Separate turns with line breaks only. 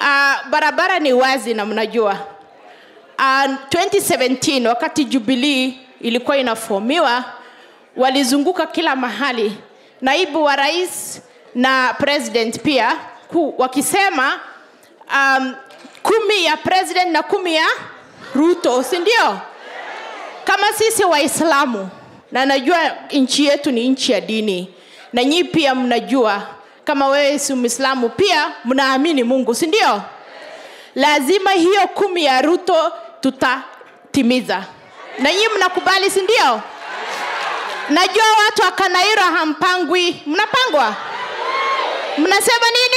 uh, barabara ni wazi na mnajua uh, 2017 wakati jubilee ilikuwa inafomiwa walizunguka kila mahali naibu wa rais na president pia ku, wakisema um, kumi ya president na kumi ya ruto si ndio kama sisi waislamu na najua nchi yetu ni nchi ya dini na nyii pia mnajua kama wewe si mwislamu pia mnaamini mungu si ndio lazima hiyo kumi ya ruto tutatimiza na nyii mnakubali si ndio najua watu wa kanairo hampangwi mnapangwa mnasema nini